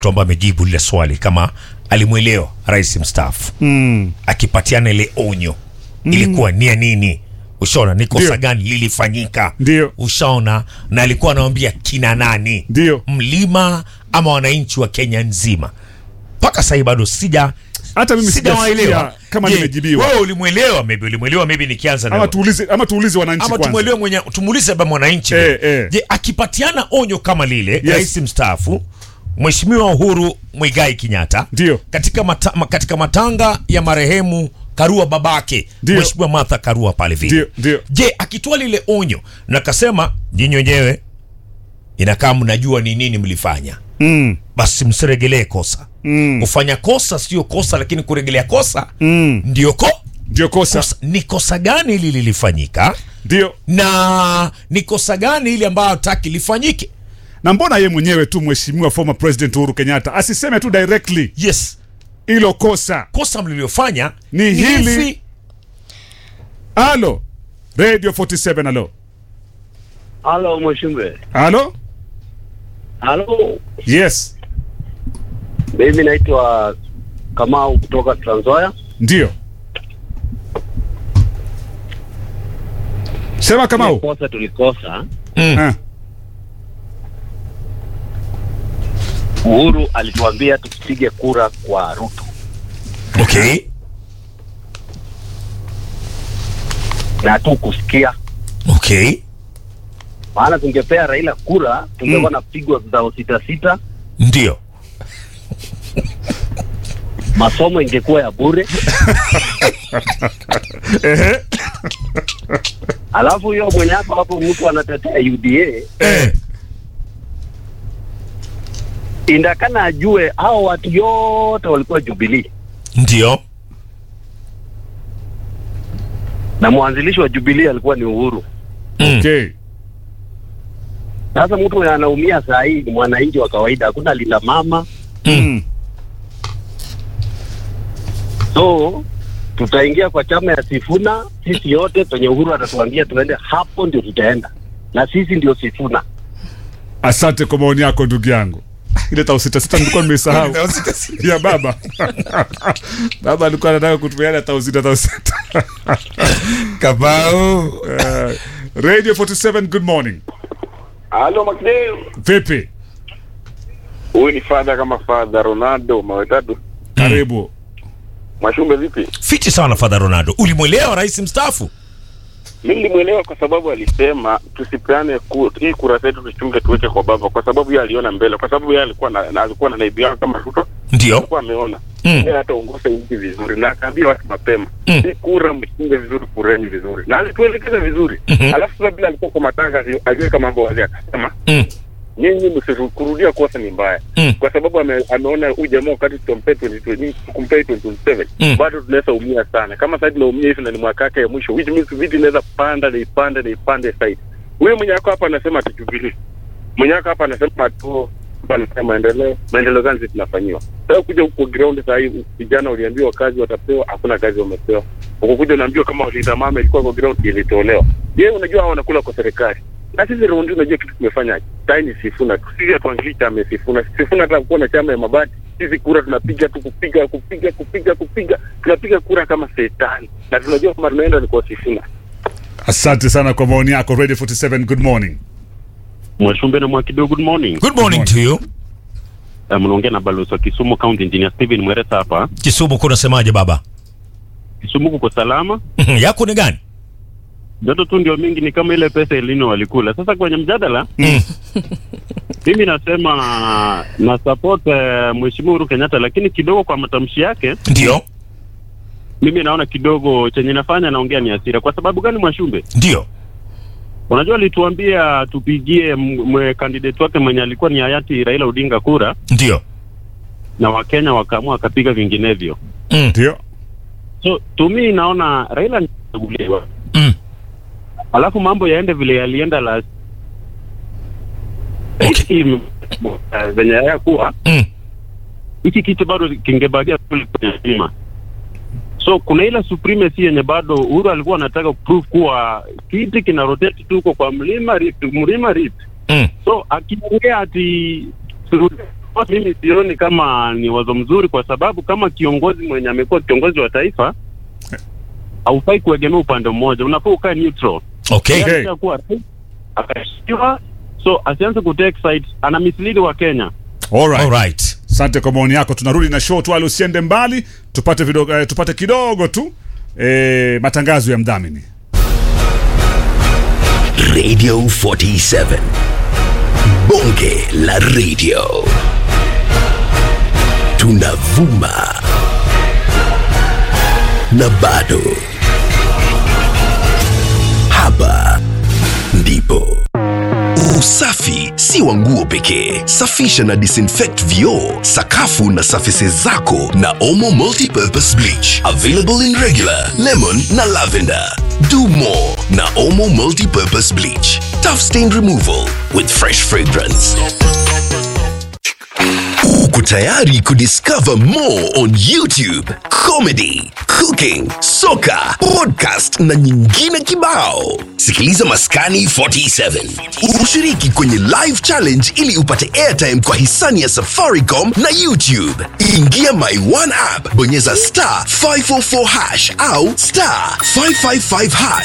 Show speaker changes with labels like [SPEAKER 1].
[SPEAKER 1] mtu ambaye amejibu lile swali kama alimwelewa rais mstaafu
[SPEAKER 2] Mm.
[SPEAKER 1] akipatiana ile onyo ilikuwa ni ya nini ushaona ni kosa
[SPEAKER 2] Ndio.
[SPEAKER 1] gani lilifanyika
[SPEAKER 2] Ndio.
[SPEAKER 1] ushaona na alikuwa anawambia kina nani
[SPEAKER 2] Ndio.
[SPEAKER 1] mlima ama wananchi wa kenya nzima mpaka sahii bado sija
[SPEAKER 2] Hata mimi
[SPEAKER 1] sijawaelewa
[SPEAKER 2] sijasikia kama
[SPEAKER 1] Je,
[SPEAKER 2] nimejibiwa.
[SPEAKER 1] wewe ulimwelewa maybe ulimwelewa maybe nikianza na
[SPEAKER 2] Ama tuulize ama tuulize wananchi
[SPEAKER 1] ama
[SPEAKER 2] kwanza.
[SPEAKER 1] tumwelewe mwenye tumuulize baba mwananchi
[SPEAKER 2] Eh, eh.
[SPEAKER 1] je akipatiana onyo kama lile
[SPEAKER 2] Yes.
[SPEAKER 1] rais mstaafu mheshimiwa uhuru mwigai kenyatta
[SPEAKER 2] Ndio.
[SPEAKER 1] katika, mata, ma- katika matanga ya marehemu karua babake
[SPEAKER 2] Ndio.
[SPEAKER 1] mheshimiwa martha karua pale vile
[SPEAKER 2] Ndio, ndio.
[SPEAKER 1] je akitoa lile onyo na kasema nyinyi wenyewe inakaa mnajua ni nini mlifanya
[SPEAKER 2] Mm.
[SPEAKER 1] basi msiregelee kosa
[SPEAKER 2] Mm.
[SPEAKER 1] kufanya kosa sio kosa lakini kuregelea kosa
[SPEAKER 2] Mm.
[SPEAKER 1] ndio ko
[SPEAKER 2] Ndio kosa.
[SPEAKER 1] kosa. ni kosa gani hili lilifanyika
[SPEAKER 2] Ndio.
[SPEAKER 1] na ni kosa gani ile ambayo hataki lifanyike
[SPEAKER 2] Na mbona ye mwenyewe tu mheshimiwa former president Uhuru Kenyatta asiseme tu directly
[SPEAKER 1] yes
[SPEAKER 2] hilo kosa
[SPEAKER 1] kosa mlilofanya
[SPEAKER 2] Ni hili.
[SPEAKER 1] hivi.
[SPEAKER 2] Halo. Radio 47 halo.
[SPEAKER 3] Halo Mweshimbe.
[SPEAKER 2] Halo?
[SPEAKER 3] Halo,
[SPEAKER 2] Yes.
[SPEAKER 3] mimi naitwa Kamau kutoka Trans Nzoia.
[SPEAKER 2] Ndio. Sema Kamau.
[SPEAKER 3] Kosa tulikosa,
[SPEAKER 1] Mm.
[SPEAKER 2] Ah.
[SPEAKER 3] Uhuru alituambia tupige kura kwa Ruto,
[SPEAKER 1] okay
[SPEAKER 3] na hatukusikia.
[SPEAKER 1] okay
[SPEAKER 3] Maana tungepea Raila kura, tungekuwa na pigwa zao sita sita,
[SPEAKER 1] ndio
[SPEAKER 3] masomo ingekuwa ya bure,
[SPEAKER 2] Ehe.
[SPEAKER 3] alafu hiyo mwenye hapo hapo mtu anatetea UDA
[SPEAKER 1] eh.
[SPEAKER 3] indakana ajue hao watu yote walikuwa Jubilee
[SPEAKER 1] ndio
[SPEAKER 3] na mwanzilishi wa Jubilee alikuwa ni Uhuru.
[SPEAKER 1] mm.
[SPEAKER 2] Okay.
[SPEAKER 3] Sasa mtu mwenye anaumia saa hii ni mwananchi wa kawaida, hakuna linda mama
[SPEAKER 2] Mm.
[SPEAKER 3] so tutaingia kwa chama ya Sifuna sisi yote penye Uhuru atatuambia tuende, hapo ndio tutaenda na sisi ndio Sifuna.
[SPEAKER 2] Asante kwa maoni yako ndugu yangu. Ile tau sita sita nilikuwa nimesahau. ya baba. baba alikuwa anataka kutumiana tau sita tau sita.
[SPEAKER 1] kabao
[SPEAKER 2] Eh, Radio 47 good morning.
[SPEAKER 4] Halo Makdeo.
[SPEAKER 2] Vipi?
[SPEAKER 4] Huyu ni fadha kama fadha Ronaldo mawetatu.
[SPEAKER 2] Karibu.
[SPEAKER 4] Mwashumbe vipi?
[SPEAKER 1] fiti sana fadha ronaldo ulimwelewa rais mstaafu
[SPEAKER 4] Mimi nilimwelewa kwa sababu alisema tusipeane ku, hii kura zetu tuchunge tuweke kwa baba kwa sababu yeye aliona mbele kwa sababu yeye alikuwa na, na alikuwa na naibu yake kama Ruto
[SPEAKER 1] ndio
[SPEAKER 4] alikuwa ameona
[SPEAKER 1] Mm.
[SPEAKER 4] yeye hataongoza nchi vizuri na akaambia watu mapema
[SPEAKER 1] Mm.
[SPEAKER 4] hii kura mchunge vizuri kureni vizuri na alituelekeza vizuri
[SPEAKER 1] Mhm.
[SPEAKER 4] alafu sasa bila alikuwa kwa matanga ali- aliweka mambo wazi akasema
[SPEAKER 1] mm.
[SPEAKER 4] nyinyi msikurudia kosa ni mbaya
[SPEAKER 1] Mm.
[SPEAKER 4] kwa sababu ame, ameona huyu jamaa wakati tutompee 2020 tukumpee 2027
[SPEAKER 1] Mm.
[SPEAKER 4] bado tunaweza umia sana kama sasa tunaumia hivi na ni mwaka yake ya mwisho which means vitu inaweza panda na ipande na ipande side huyo mwenye ako hapa anasema atujubilee mwenye ako hapa anasema tu anasema maendeleo maendeleo gani sisi tunafanyiwa sasa kuja huko ground saa hii vijana waliambiwa kazi watapewa hakuna kazi wamepewa ukukuja unaambiwa kama walinda mama ilikuwa kwa ground ilitolewa je unajua hao wanakula kwa serikali na sisi raundi unajua kitu tumefanya sai ni sifuna tu sisi hatuanzilishi chama ya sifuna sifuna hata kuwa na chama ya mabati sisi kura tunapiga tu kupiga kupiga kupiga kupiga tunapiga kura kama setani na tunajua kama tunaenda ni kwa sifuna
[SPEAKER 2] Asante sana kwa maoni yako Radio 47 good morning.
[SPEAKER 5] Mwashumbe na Mwakido, good morning.
[SPEAKER 1] good morning to you
[SPEAKER 5] Uh, mnaongea na balozi wa Kisumu County Engineer Steven Mweresa hapa.
[SPEAKER 1] kisumu kunasemaje baba
[SPEAKER 5] Kisumu kuko salama,
[SPEAKER 1] yako ni gani
[SPEAKER 5] joto tu ndio mingi, ni kama ile pesa elino walikula. Sasa kwenye mjadala
[SPEAKER 1] mm.
[SPEAKER 5] mimi nasema na support uh, Mheshimiwa Uhuru Kenyatta, lakini kidogo kwa matamshi yake
[SPEAKER 1] ndio
[SPEAKER 5] mimi naona kidogo chenye nafanya naongea ni hasira. Kwa sababu gani, Mwashumbe?
[SPEAKER 1] ndio
[SPEAKER 5] Unajua alituambia tupigie m- mwe candidate wake mwenye alikuwa ni hayati Raila Odinga kura,
[SPEAKER 1] ndio
[SPEAKER 5] na Wakenya wakaamua wakapiga vinginevyo.
[SPEAKER 1] mm.
[SPEAKER 2] Ndio.
[SPEAKER 5] So to me naona Raila alichaguliwa
[SPEAKER 1] Mm.
[SPEAKER 5] alafu mambo yaende vile yalienda la
[SPEAKER 1] Okay.
[SPEAKER 5] Hii, uh, venye yakuwa
[SPEAKER 1] Mm.
[SPEAKER 5] hiki kitu bado kingebagia kule kwenye stima. So kuna ile supremacy yenye bado Uhuru alikuwa anataka kuprove kuwa kiti kina rotate tu huko kwa mlima Rift, mlima Rift.
[SPEAKER 1] Mm.
[SPEAKER 5] So akiongea ati turudi mimi sioni kama ni wazo mzuri, kwa sababu kama kiongozi mwenye amekuwa kiongozi wa taifa haufai kuegemea upande mmoja, unafaa ukae neutral.
[SPEAKER 1] Okay.
[SPEAKER 5] Yeye alishakuwa rais, akashikiwa, so asianze kutake side, ana mislead wa Kenya.
[SPEAKER 2] Alright.
[SPEAKER 1] Alright.
[SPEAKER 2] Asante kwa maoni yako. Tunarudi na show tu, wala usiende mbali, tupate vidogo, eh, tupate kidogo tu eh, matangazo ya mdhamini.
[SPEAKER 6] Radio 47. Bonge la radio. Tunavuma. Na bado. Hapa ndipo. Usafi si wa nguo pekee. Safisha na disinfect vioo, sakafu na surfaces zako na Omo Multipurpose Bleach. Available in regular, lemon na lavender. Do more na Omo Multipurpose Bleach. Tough stain removal with fresh fragrance. Uko tayari kudiscover more on YouTube, comedy, cooking, soka, podcast na nyingine kibao. Sikiliza Maskani 47. Ushiriki kwenye live challenge ili upate airtime kwa hisani ya Safaricom na YouTube. Ingia My One app, bonyeza star 544 hash au star 555 hash